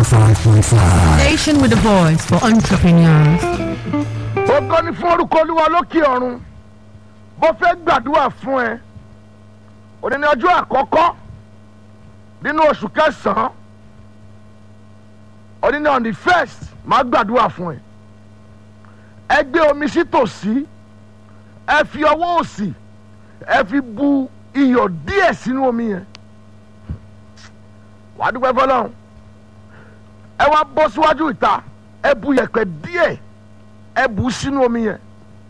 105.5. Station with a voice for entrepreneurs. ògo ni fún orúkọ olúwa lókè ọ̀run bó fẹ́ gbàdúrà fún ẹ òní ní ọjọ́ àkọ́kọ́ nínú oṣù kẹsàn-án òní ní on the first máa gbàdúrà fún ẹ ẹ gbé omi sí tòsí ẹ fi ọwọ́ òsì ẹ fi bu iyọ̀ díẹ̀ sínú omi yẹn wàá dúpẹ́ fọlọ́run ẹ wá bọ́ síwájú ìta ẹ bu yẹ̀pẹ̀ díẹ̀ ẹ bù ú sínú omi yẹn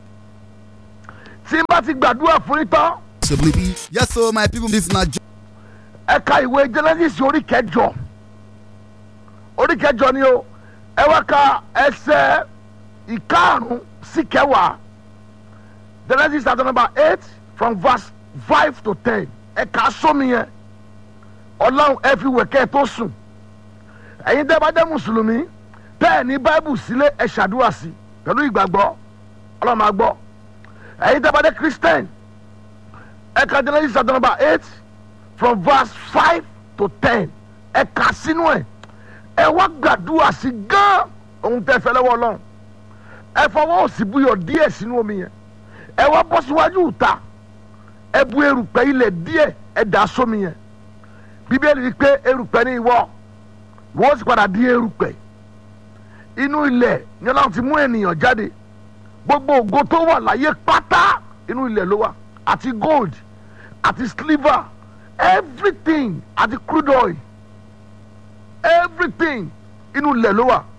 tí n bá ti gbàdúrà fún yín tán Possibly. Yes, so my people, this is not ẹ ka ìwé genesis orí kẹjọ orí kẹjọ ni o ẹ wá ka ẹsẹ̀ ìkarùn sí kẹwàá genesis chapter number eight from verse five to ten ẹ kà á sómi yẹn ọlọ́run ẹ fi wẹ̀ kẹ́ ẹ tó sùn ẹ̀yin tẹ́ bá jẹ́ mùsùlùmí tẹ́ ẹ ní báíbù sílé ẹ ṣàdúrà sí pẹ̀lú ìgbàgbọ́ ọlọ́run máa gbọ́ ẹ̀yin tẹ́ bá jẹ́ christian ẹ ka genesis chapter number eight from verse five to ten ẹ kà sínú ẹ ẹ wá gbàdúrà sí gán ohun tẹ́ fẹ́ lọ́wọ́ ọlọ́run ẹ fọwọ́ òsì buyọ̀ díẹ̀ sínú omi yẹn ẹ wá bọ́ síwájú ìta ẹ bu erùpẹ̀ ilẹ̀ díẹ̀ ẹ dà sómi yẹn bíbélì wí pé erùpẹ̀ ní ìwọ wọ́n sì padà di erùpẹ̀ inú ilẹ̀ ni ọlọ́run ti mú ènìyàn jáde gbogbo ògo tó wà láyé pátá inú ilẹ̀ ló wà àti gold àti silver everything àti crude oil everything inú ilẹ̀ ló wà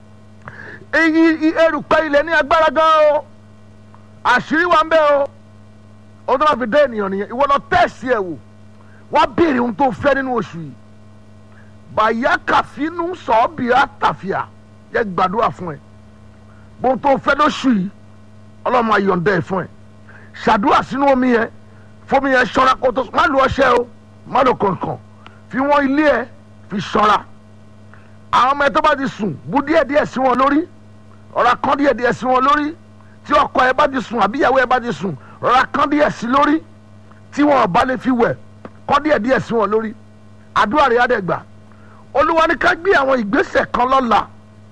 èyí erùpẹ̀ ilẹ̀ ní agbára gan o àṣírí wa ń bẹ o ó tó máa fi dé ènìyàn nìyẹn ìwọ lọ tẹ̀sí ẹ̀ wò wá béèrè ohun tó fẹ́ nínú oṣù yìí bàyá kàfínú sọ́ọ̀bìà tàfíà yẹ gbàdúrà fún ẹ bóun tó fẹ́ lóṣù yìí ọlọ́run máa yọ̀ǹda ẹ̀ fún ẹ ṣàdúrà sínú omi yẹn fomi yẹn ṣọ́ra kó tó má lu ọṣẹ o má lu kọ̀ọ̀kan fi wọ́n ilé ẹ fi ṣọ́ra àwọn ọmọ ẹ tó bá ti sùn bu díẹ̀ díẹ̀ sí wọn lórí ọ̀rá kan díẹ̀ díẹ̀ sí wọn lórí tí ọkọ ẹ bá ti sùn àbí ìyàwó ẹ bá ti sùn ọ̀rá kan díẹ̀ sí lórí tí wọn ò bá lè fi wẹ̀ kọ́ díẹ̀ díẹ̀ sí wọn lórí àdúrà rẹ̀ á dẹ̀ gbà olúwa ní ká gbé àwọn ìgbésẹ̀ kan lọ́la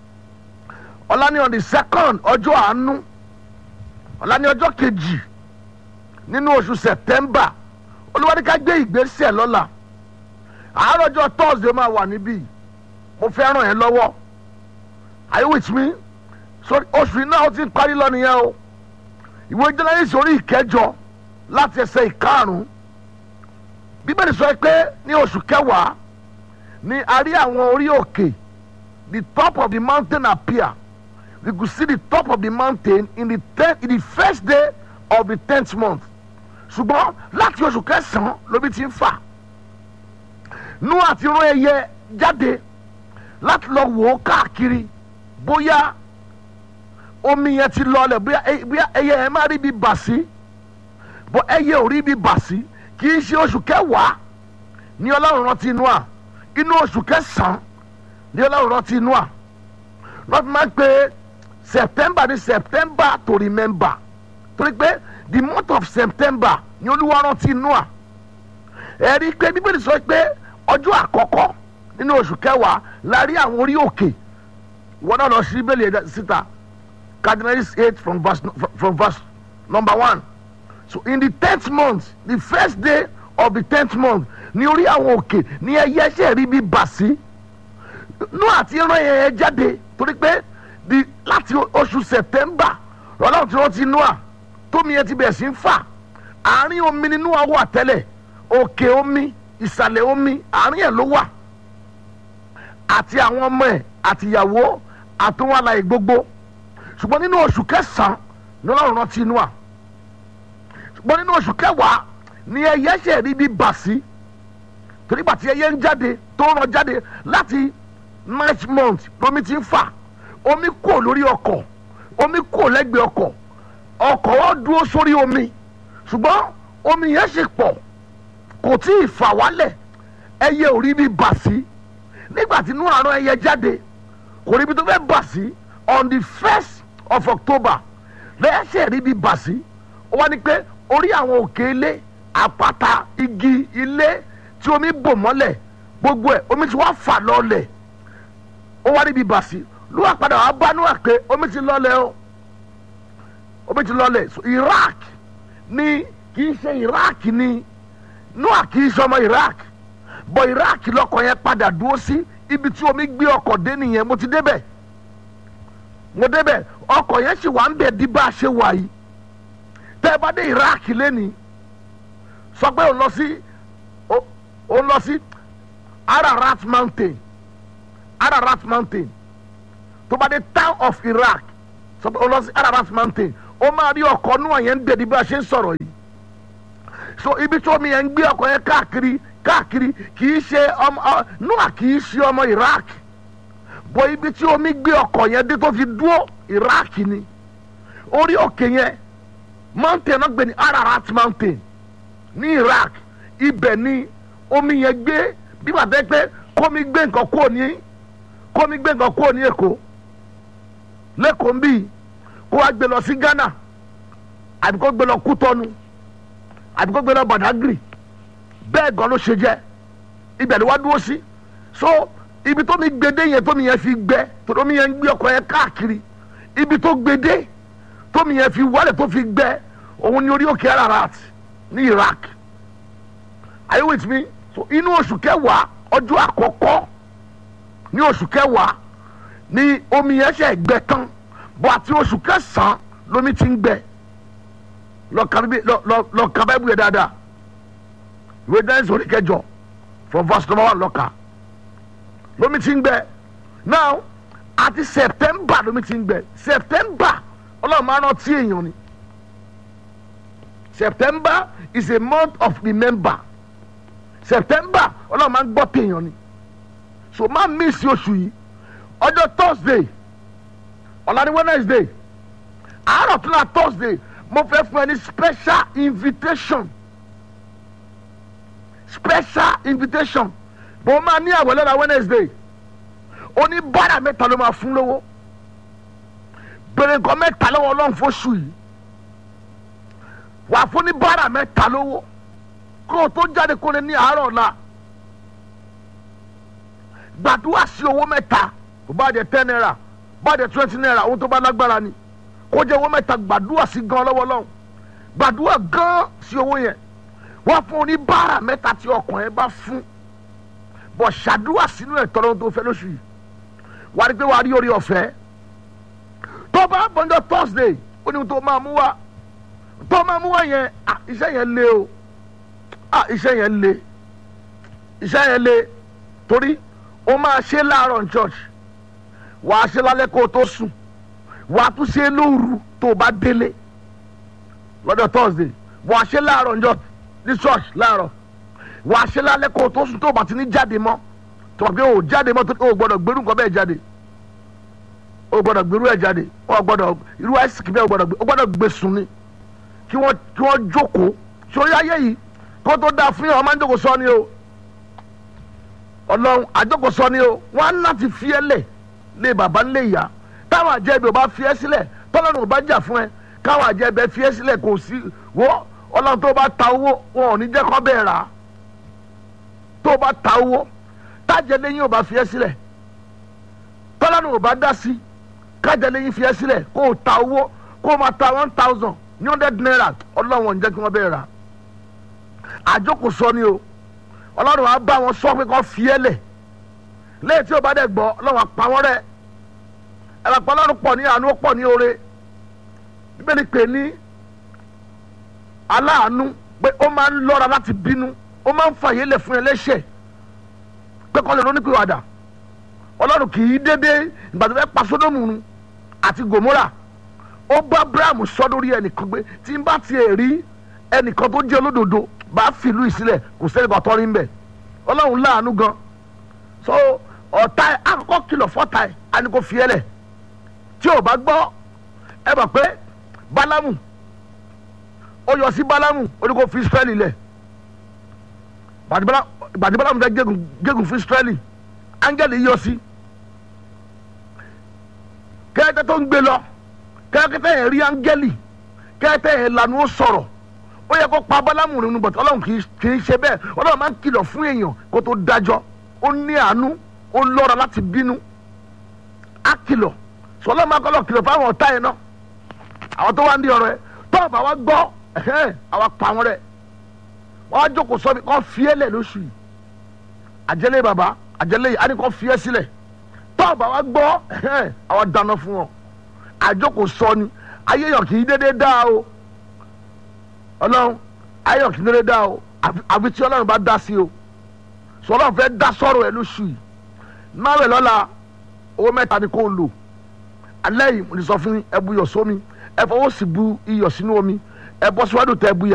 ọ̀la ní on the second ọjọ́ àánú ọ̀la ní ọjọ́ kejì nínú oṣù september olúwa ní ká gbé ìgbésẹ̀ lọ́la àárọ̀ ọjọ́ thursday máa wà níbí mo fẹ́ ràn ẹ́ lọ́wọ́ are you with me so oṣù yìí náà ó ti ń parí lọ nìyẹn o ìwé jẹ́nẹ́rìsì orí ìkẹjọ láti ẹsẹ̀ ìkarùn-ún bíbélì sọ pé ní oṣù kẹwàá ni a rí àwọn orí òkè the top of the mountain appear we could see the top of the mountain in the ten in the first day of the tenth month ṣùgbọ́n láti oṣù kẹsàn-án lóbi ti ń fà nú àti rán ẹyẹ jáde láti lọ wò ó káàkiri bóyá omi yẹn ti lọlẹ̀ bóyá ẹyẹ yẹn má rí bí bà sí bọ́ ẹyẹ ò rí bí bà sí kì í ṣe oṣù kẹwàá ní ọlọ́run rántí Nóà inú oṣù kẹsàn-án ní ọlọ́run rántí Nóà lọ́tí máa ń pe September ní September to remember torí pé the month of September ní olúwa rántí Nóà ẹ̀rí pé bíbélì sọ pé ọjọ́ àkọ́kọ́ nínú oṣù kẹwàá la rí àwọn orí òkè wọn náà lọ sí bíbélì ẹ̀dá síta Cardinals eight from verse from verse number one so in the tenth month the first day of the tenth month ní orí àwọn òkè ní ẹyẹ ṣe rí bí bà sí nú àti rán ẹyẹ jáde torí pé di láti oṣù September ọlọ́run tí wọ́n ti nú à tómi yẹn ti bẹ̀rẹ̀ sí ń fà àárín omi nínú àwọ̀ àtẹ́lẹ̀ òkè omi ìsàlẹ̀ omi àárín ẹ̀ ló wà àti àwọn ọmọ ẹ̀ àtìyàwó àtúnwá láì gbogbo ṣùgbọ́n nínú oṣù kẹsàn-án ní ọlọ́run rántí inú à ṣùgbọ́n nínú oṣù kẹwàá ni ẹyẹ ṣe rí bí bà sí torí gbàtí ẹyẹ ń jáde tó ń ràn jáde láti ninth month lomi ti ń fà omi kò lórí ọkọ̀ omi kò lẹ́gbẹ̀ẹ́ ọkọ̀ ọkọ̀ wọn dúró sórí omi ṣùgbọ́n omi yẹn ṣe pọ̀ kò tí ì fà wálẹ̀ ẹyẹ ò rí bí bà sí nígbà tí inú àrùn ẹyẹ jáde kò rí bí tó fẹ́ bà sí on the first of October lẹ́yẹsẹ̀ rí bí bà sí ó wá ní pé orí àwọn òkè ilé àpáta igi ilé tí omi bò mọ́lẹ̀ gbogbo ẹ̀ omi ti wá fà lọ́lẹ̀ ó wá níbi bàṣì ló wà padà wá bá Noah pé omi ti lọlẹ̀ o omi ti lọlẹ̀ so Iraq ní kì í ṣe Iraq ní Noah kì í ṣe ọmọ Iraq bọ̀ Iraq lọkọ̀ yẹn padà dúró sí ibi tí omi gbé ọkọ̀ dé nìyẹn mo ti débẹ̀ mo débẹ̀ ọkọ̀ yẹn sì wà ń bẹ̀ di bá a ṣe wà yìí tẹ́ ẹ bá dé Iraq lẹ́ni sọ pé òun lọ sí òun lọ sí Ararat Mountain Ararat Mountain tó bá dé town of Iraq sọ pé òun lọ sí Ararat Mountain ó máa rí ọkọ̀ náà yẹn ń bẹ̀ di bá a ṣe ń sọ̀rọ̀ yìí so ibi tí omi yẹn ń gbé ọkọ̀ yẹn káàkiri káàkiri kì í ṣe ọmọ Noah kì í ṣe ọmọ Iraq bọ ibi tí omi gbé ọkọ̀ yẹn dé tó fi dúró Iraq ni orí òkè yẹn mountain náà gbé ní Ararat mountain ní Iraq ibẹ̀ ni omi yẹn gbé bí wàá tẹ́ pé kómi gbé nǹkan kúrò ní kómi gbé nǹkan kúrò ní Èkó lẹ́kọ̀ọ́ bíi kó wá gbé lọ sí Ghana àbí kó gbé lọ Kútọ́nu àbí kó gbé lọ Badagry bẹ́ẹ̀ gan ló ṣe jẹ́ ibẹ̀ ni wá dúró sí so ibi tó mi gbede yẹn tó mi yẹn fi gbẹ tó mi yẹn gbé ọkọ̀ yẹn káàkiri ibi tó gbede tó mi yẹn fi wálẹ̀ tó fi gbẹ òun ni orí òkè Ararat ní Iraq are you with me so inú oṣù kẹwàá ọjọ́ àkọ́kọ́ ní oṣù kẹwàá ni omi yẹn ṣe gbẹ tán bọ́ àti oṣù kẹsàn-án lomi ti ń gbẹ lọ ka bẹ́ẹ̀ bú yẹ dáadáa ìwé dáhùn sórí kẹjọ from verse number one lọ́ka lomi ti ń gbẹ now àti september lomi ti ń gbẹ september ọlọ́run máa rántí èèyàn ni september is a month of remember september ọlọ́run máa ń gbọ́ téèyàn ni so máa miss oṣù yìí ọjọ́ thursday ọ̀la ni wednesday àárọ̀ tún náà thursday mo fẹ́ fún ẹ ní special invitation special invitation bó máa ní àwẹ̀ lọ́la wednesday oníbàárà mẹ́ta ló máa fún lówó bèrè nǹkan mẹ́ta lọ́wọ́ ọlọ́run fóṣù yìí wà fún oníbàárà mẹ́ta lówó kó o tó jáde kó lè ní àárọ̀ ọ̀la gbàdúrà sí owó mẹ́ta kò bá jẹ ten naira bá jẹ twenty naira ohun tó bá lágbára ni kó jẹ owó mẹ́ta gbàdúrà sí gan lọ́wọ́ ọlọ́run gbàdúrà gan sí owó yẹn wọ́n fún oníbàárà mẹ́ta tí ọkàn ẹ bá fún bọ̀ ṣàdúrà sínú ẹ̀ tọ́lọ́ tó fẹ́ lóṣù yìí wà á rí pé wà á rí orí ọ̀fẹ́ tó bá bọ́njọ́ thursday ó ní tó máa mú wá tó máa mú wá yẹn à iṣẹ́ yẹn le o à iṣẹ́ yẹn le iṣẹ́ yẹn le torí o máa ṣe láàárọ̀ ní church wà á ṣe lálẹ́ kó o tó sùn wà á tún ṣe lóru tó o bá délé lọ́jọ́ thursday wà á ṣe láàárọ̀ ní church láàárọ̀ wà á ṣe lálẹ́ kó o tó sùn tó o bá ti ní jáde mọ́ tó o bá o jáde mọ́ tó o gbọ́dọ̀ gbérú nǹkan bẹ́ẹ̀ jáde o gbọ́dọ̀ gbérú ẹ̀ jáde o gbọ́dọ̀ irú àìsíkì bẹ́ẹ̀ o gbọ́dọ̀ gbé o gbọ́dọ̀ gbé sùn ni kí wọ́n kí wọ́n jókòó sórí ayé yìí kó tó dáa fún yàn wọ́n máa ń jókòó sọ ni o ọlọ́run àjókòó sọ ni o wọ́n á láti fi ẹ́ lẹ̀ lé bàbá ńlẹ̀ ìyá táwọn àjẹbí ò bá fi ẹ́ sílẹ̀ tọ́lọ́run ò bá jà fún ẹ káwọn àjẹbí fi ẹ́ sílẹ̀ kò sí wọ́n ọlọ́run tó bá ta owó wọn ò ní jẹ́ kọ́ bẹ́ẹ̀ rà á tó bá ta owó tájẹ lẹ́yìn ò bá fi ẹ́ sílẹ̀ tọ́lọ́run ò bá dá sí kájẹ lẹ́yìn fi ẹ́ sílẹ̀ kó o ta owó kó o máa ta one thousand ní hundred naira ọlọ́run ò ní jẹ́ kí wọ́n bẹ́ẹ̀ rà á àjókòó sọ ni o ọlọ́run á bá wọn sọ pé kọ́ fi ẹ́ lẹ̀ lẹ́yìn tí o bá dẹ̀ gbọ́ ọlọ́run á pa wọ́n rẹ́ ẹ̀rọ pa ọlọ́run pọ̀ ní àánú pọ̀ ní oore bíbélì pè ní aláàánú pé ó máa ń lọ́ra láti bínú ó máa ń fàyè lẹ̀ fún ẹlẹ́ṣẹ̀ pé kọ́ lè ronúpìwàdà ọlọ́run kì í dédé ìgbà tó fẹ́ pa sódòmù nu àti gòmórà ó bá abrahamu sọ lórí ẹnìkan pé tí n bá tiẹ̀ rí ẹnìkan tó jẹ́ olódodo bá fìlú ìsílẹ̀ kò sẹ́ni kan tọ́rí ń bẹ̀ ọlọ́run láàánú gan so ọ̀tá ẹ̀ akọ́kọ́ kìlọ̀ fọ́tá ẹ̀ á ní kó fi ẹ́ lẹ̀ tí ò bá gbọ́ ẹ mọ̀ pé bálámù ó yọ sí bálámù ó ní kó fi israẹli lẹ̀ gbàdí bálámù fẹ́ gégùn gégùn fún israẹli áńgẹ́lì yọ sí kẹ́kẹ́ tó ń gbé lọ kẹ́kẹ́ yẹn rí áńgẹ́lì kẹ́kẹ́ yẹn lanu ó sọ̀rọ̀ ó yẹ kó pa bálámù nínú bọ̀tọ̀ ọlọ́run kì í ṣe bẹ́ẹ̀ ọlọ́run máa ń kìlọ̀ fún èèyàn kó tó dájọ́ ó ní àánú ó lọ́ra láti bínú á kìlọ̀ sọlá máa kọ́lọ̀ kìlọ̀ fáwọn ọ̀tá yẹn náà àwọn tó wá ń di ọ̀rọ̀ ẹ tọ́ọ̀ bá wa gbọ́ ẹ̀hẹ́n àwa pa wọn rẹ̀ wọ́n á jókòó sọ́mi kọ́ fiẹ́lẹ̀ lóṣù yìí àjẹlé bàbá àjẹlé yìí á ní kọ́ fiẹ́ sílẹ̀ tọ́ọ̀ bá wa gbọ́ ẹ̀hẹ́n àwa dáná fún wọn àjókòó sọ ni ayé yàn kì í dédé dá o ọlọ́run ayé yàn kì í dédé dá o àfi- àfi tí ọlọ́run bá dá sí o sọlá fẹ́ dá sọ̀rọ̀ ẹ lóṣù yìí náà rẹ̀ lọ́la owó mẹ́ta ni kò lò alẹ́ yìí mo ní sọ fún yín, ẹ bu iyọ̀ sómi ẹ fọwọ́ sí bu iyọ̀ sínú omi ẹ bọ́ síwájú tẹ bu iyọ̀